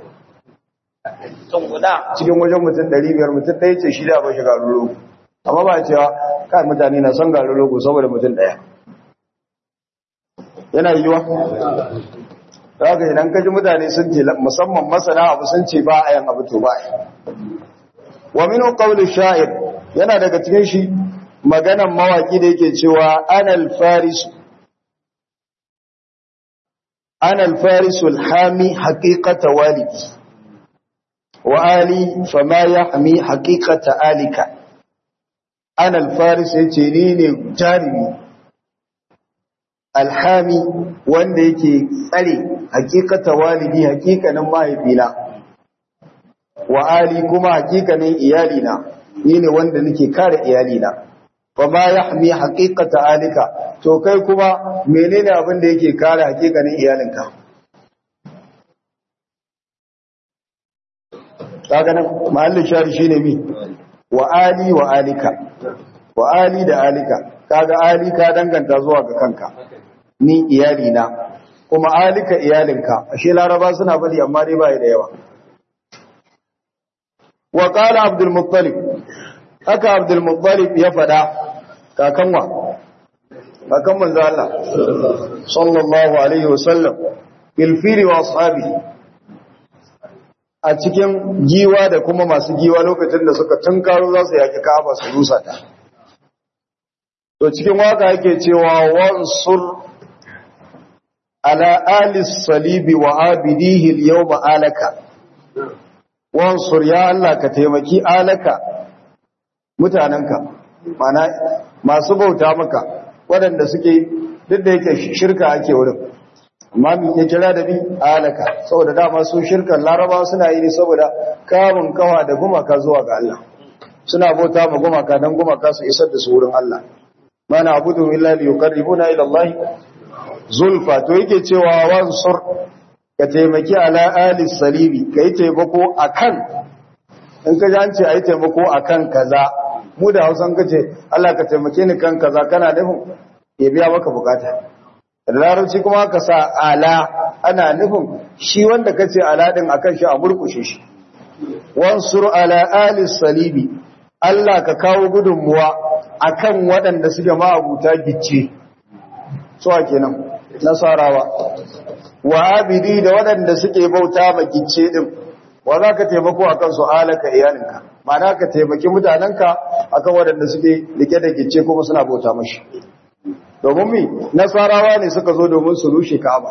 cikin wajen mutum ɗari biyar mutum ɗaya ce shi da ba shi garin rogo amma ba cewa kai mutane na son garin rogo saboda mutum ɗaya yana yiwa da haka idan kaji mutane sun ce musamman masana abu sun ce ba a yan abu to ba a wa minu qawli sha'ir yana daga cikin shi maganan mawaki da yake cewa ana al-faris ana al-faris al-hami haqiqata walidi wa ali fama yahmi haqiqata alika ana al-faris yace ni ne jarimi alhami wanda yake tsare hakikata walidi hakikanin mahaifina wa ali kuma hakikanin iyalina ni ne wanda nake kare iyalina fa ma yahmi haqiqata alika to kai kuma menene abin da yake kare hakikanin iyalinka kaga nan mahallin shari shine mi wa ali wa alika wa ali da alika kaga ali ka danganta zuwa ga kanka ni iyalina kuma alika iyalinka ashe laraba suna bari amma dai bai da yawa wa qala abdul muttalib haka abdul muttalib ya fada kakan wa kakan manzo Allah sallallahu alaihi wasallam bil fili wa ashabi a cikin giwa da kuma masu giwa lokacin da suka tunkaro za su yaki Ka'aba su rusa ta to cikin waka yake cewa wansur ala ali salibi wa abidihi al-yawma alaka wansur ya Allah ka taimaki alaka mutananka mana masu bauta maka waɗanda suke duk da yake shirka ake wurin amma min ya kira da bi alaka saboda dama su shirkan laraba suna yi ne saboda kamun kawa da gumaka zuwa ga Allah suna bauta ma gumaka dan gumaka su isar da su wurin Allah mana abudu illa li yuqarribuna ila Allah zulfa to yake cewa wansur ka taimaki ala ali salibi kai taimako akan in ka ji an ce ayi taimako akan kaza mu da Hausan ka ce Allah ka taimake ni kan kaza kana nufin ya biya maka bukata da larabci kuma ka sa ala ana nufin shi wanda ka ce ala din akan shi a murkushe shi wansur ala ali salibi Allah ka kawo gudunmuwa akan waɗanda suke ma'abuta gicce suwa kenan nasarawa wa abidi da waɗanda suke bauta ma gicce din wa za ka taimako akan su alaka iyalinka ma'ana ka taimaki mutanenka akan waɗanda suke rike da gicce kuma suna bauta mashi domin mi nasarawa ne suka zo domin su rushe ka'aba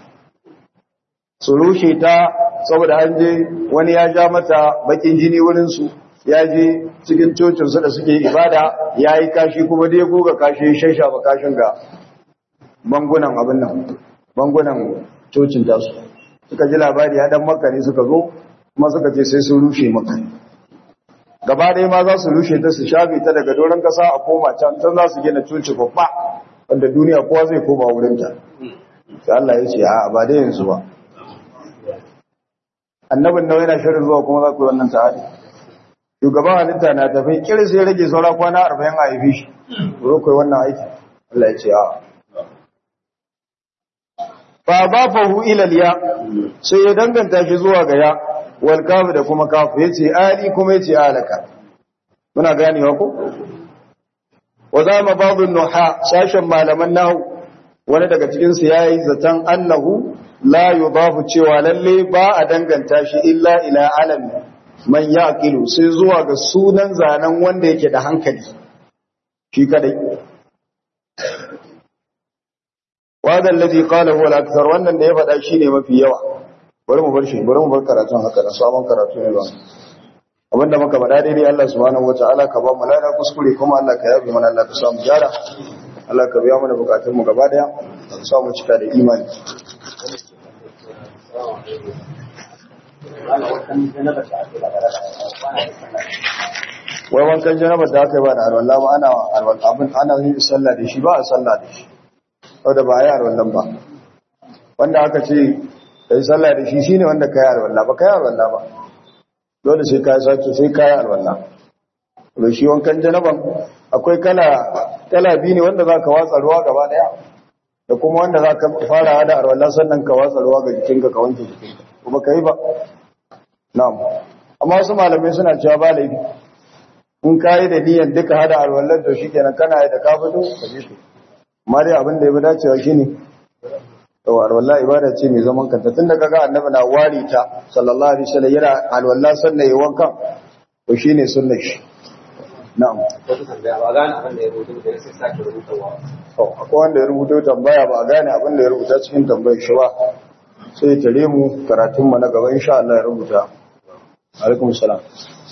su rushe ta saboda an je wani ya ja mata bakin jini wurinsu ya je cikin cocinsu da suke ibada ya yi kashi kuma dai goga kashi ya shasha ba kashin ga bangunan abin nan bangunan cocin tasu suka ji labari ya dan maka ne suka zo kuma suka ce sai sun rushe maka gaba ɗaya ma za su rushe ta su shafe ta daga doron kasa a koma can can za su gina coci babba wanda duniya kowa zai koma wurinta sai Allah ya ce a ba da yanzu ba annabin nawa yana shirin zuwa kuma za ku yi wannan ta'adi shugaban halitta na tafi kiri sai rage saura kwana arba'in a haifi shi zo ku yi wannan aiki Allah ya ce a ba ba fahu ilal ya sai ya danganta shi zuwa ga ya wal kafu da kuma kafu ya ce ali kuma ya ce alaka muna ganewa ko wa zama babu nuha sashen malaman nahu wani daga cikinsu ya yi zaton annahu la yudafu cewa lalle ba a danganta shi illa ila alami man yaqilu sai zuwa ga sunan zanen wanda yake da hankali shi kadai wadda alladhi qala huwa al-akthar wannan da ya faɗa shine mafi yawa bari mu bar shi bari mu bar karatun haka da sabon karatu ne ba abinda muka faɗa daidai Allah subhanahu wataala ka ba mu lada kuskure kuma Allah ka yabe mana Allah ka samu gyara Allah ka biya mana bukatun mu gaba daya ka sa mu cika da imani wai wankan janaba da aka yi ba da alwala ba ana abin ana yin sallah da shi ba a sallah da shi wadda ba a yi alwallan ba wanda aka ce ka yi sallah da shi shine wanda ka yi alwalla ba ka yi alwalla ba dole sai ka yi sake sai ka yi alwalla da shi wankan janaban akwai kala kala biyu ne wanda za ka watsa ruwa gaba daya da kuma wanda za ka fara hada alwalla sannan ka watsa ruwa ga jikinka ka wanke jikinka kuma ka yi ba na'am amma wasu malamai suna cewa ba laifi in ka yi da niyan duka hada alwallar to shikenan kana yi da ka fito ka je to amma dai abin da ya fi dacewa shine to alwala ibada ce mai zaman kanta tunda kaga annabi na wari ta sallallahu alaihi wasallam yana alwala sannan yayin wankan to shine sunnar shi na'am akwai wanda ya rubuta tambaya ba a gane abin da ya rubuta cikin tambayar shi ba sai tare mu karatun mu na gaba insha Allah ya rubuta alaikum salam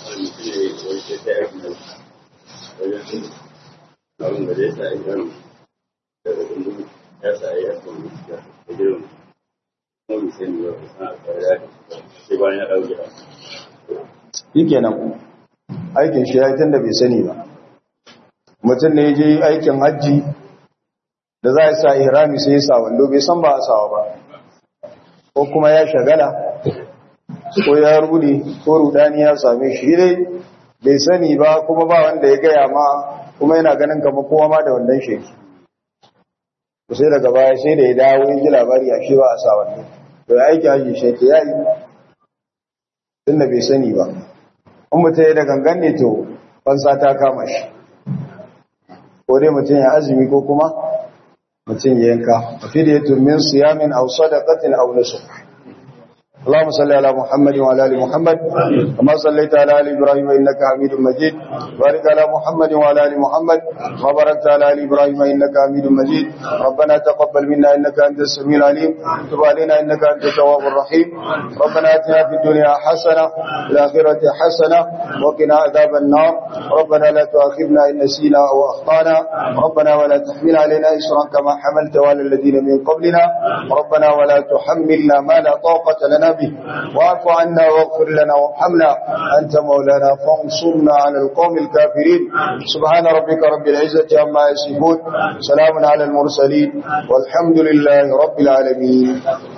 ya sa ya kuma da girin mun sai ne ba sai bayan ya dawo gida shikenan aikin shi ya tunda bai sani ba mutum ne je aikin hajji da za a sa ihrami sai ya sa wando bai san ba a sawa ba ko kuma ya shagala ko ya rude ko rudani ya same shi dai bai sani ba kuma ba wanda ya gaya ma kuma yana ganin kamar kowa ma da wannan sheki sai daga baya sai da ya dawo ya ji labari a shi ba a sa wannan to ya aiki hajji shi ta yayi tunda bai sani ba in mutum ya da gangan ne to fansa ta kama shi ko dai mutum ya azumi ko kuma mutum ya yanka a fidiyatun min siyamin aw sadaqatin aw nusuk اللهم صل على محمد وعلى ال محمد كما صليت على ال ابراهيم انك حميد مجيد بارك على محمد وعلى ال محمد وبارك على ال ابراهيم انك حميد مجيد ربنا تقبل منا انك انت السميع العليم تب علينا انك انت التواب الرحيم ربنا اتنا في الدنيا حسنه وفي الاخره حسنه وقنا عذاب النار ربنا لا تؤاخذنا ان نسينا او اخطانا ربنا ولا تحمل علينا اسرا كما حملت على الذين من قبلنا ربنا ولا تحملنا ما لا طاقه لنا به واعف عنا واغفر لنا وارحمنا أنت مولانا فانصرنا على القوم الكافرين سبحان ربك رب العزة عما يصفون سلام على المرسلين والحمد لله رب العالمين